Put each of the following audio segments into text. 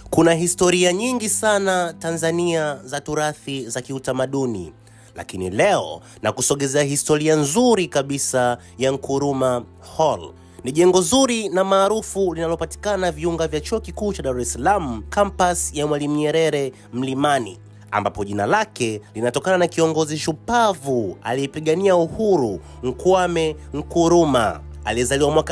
Kuna historia nyingi sana Tanzania za turathi za kiutamaduni, lakini leo na kusogezea historia nzuri kabisa ya Nkuruma Hall. Ni jengo zuri na maarufu linalopatikana viunga vya chuo kikuu cha Dar es Salaam, kampas ya Mwalimu Nyerere Mlimani, ambapo jina lake linatokana na kiongozi shupavu aliyepigania uhuru Nkwame Nkuruma aliyezaliwa mwaka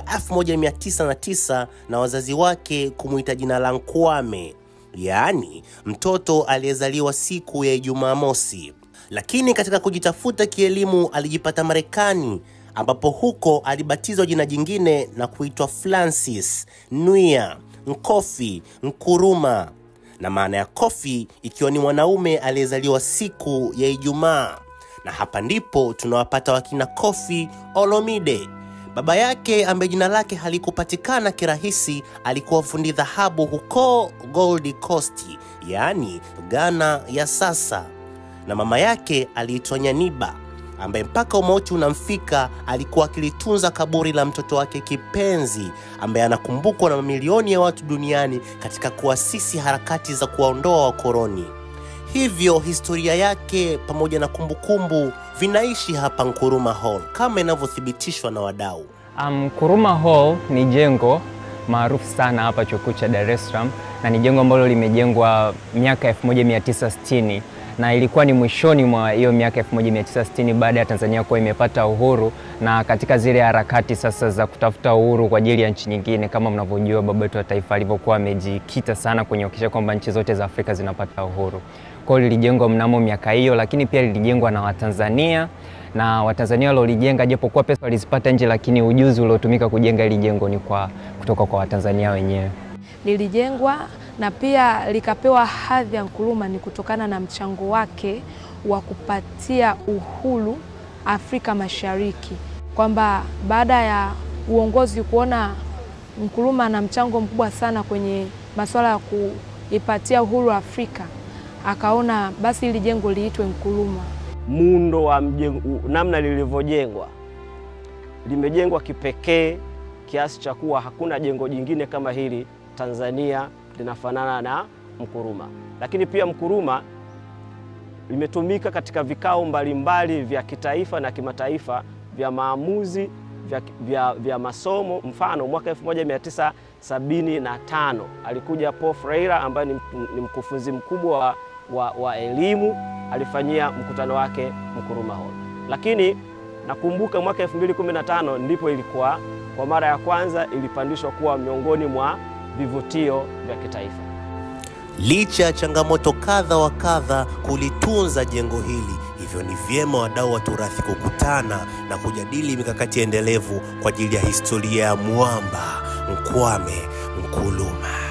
1909 na wazazi wake kumuita jina la Nkwame, yaani mtoto aliyezaliwa siku ya Ijumaa mosi. Lakini katika kujitafuta kielimu alijipata Marekani ambapo huko alibatizwa jina jingine na kuitwa Francis Nwia Nkofi Nkuruma, na maana ya Kofi ikiwa ni mwanaume aliyezaliwa siku ya Ijumaa. Na hapa ndipo tunawapata wakina Kofi Olomide. Baba yake ambaye jina lake halikupatikana kirahisi alikuwa fundi dhahabu huko Gold Coast, yaani Ghana ya sasa, na mama yake aliitwa Nyaniba ambaye mpaka umauti unamfika alikuwa akilitunza kaburi la mtoto wake kipenzi ambaye anakumbukwa na mamilioni ya watu duniani katika kuasisi harakati za kuwaondoa wakoloni. Hivyo historia yake pamoja na kumbukumbu vinaishi hapa Nkuruma Hall kama inavyothibitishwa na wadau. Um, Nkuruma Hall ni jengo maarufu sana hapa chuo kikuu cha Dar es Salaam na ni jengo ambalo limejengwa miaka 1960 na ilikuwa ni mwishoni mwa hiyo miaka 1960 baada ya Tanzania kuwa imepata uhuru na katika zile harakati sasa za kutafuta uhuru kwa ajili ya nchi nyingine. Kama mnavyojua, baba wetu wa taifa alivyokuwa amejikita sana kwenye kuhakikisha kwamba nchi zote za Afrika zinapata uhuru. Kwa hiyo lilijengwa mnamo miaka hiyo, lakini pia lilijengwa na Watanzania na Watanzania waliolijenga, japokuwa pesa walizipata nje, lakini ujuzi uliotumika kujenga hili jengo ni kwa kutoka kwa Watanzania wenyewe. Lilijengwa na pia likapewa hadhi ya Nkuruma ni kutokana na mchango wake wa kupatia uhuru Afrika Mashariki, kwamba baada ya uongozi kuona Nkuruma ana mchango mkubwa sana kwenye masuala ya kuipatia uhuru Afrika, akaona basi hili jengo liitwe Nkuruma. Muundo wa mjengo, namna lilivyojengwa, limejengwa kipekee kiasi cha kuwa hakuna jengo jingine kama hili Tanzania linafanana na Nkuruma. Lakini pia Nkuruma limetumika katika vikao mbalimbali vya kitaifa na kimataifa vya maamuzi vya, vya, vya masomo. Mfano, mwaka 1975 alikuja Paul Freire ambaye ni, ni mkufunzi mkubwa wa, wa, wa elimu alifanyia mkutano wake Nkuruma Hall. Lakini nakumbuka mwaka 2015 ndipo ilikuwa kwa mara ya kwanza ilipandishwa kuwa miongoni mwa vivutio vya kitaifa. Licha ya changamoto kadha wa kadha kulitunza jengo hili, hivyo ni vyema wadau wa turathi kukutana na kujadili mikakati endelevu kwa ajili ya historia ya mwamba Nkwame Nkuruma.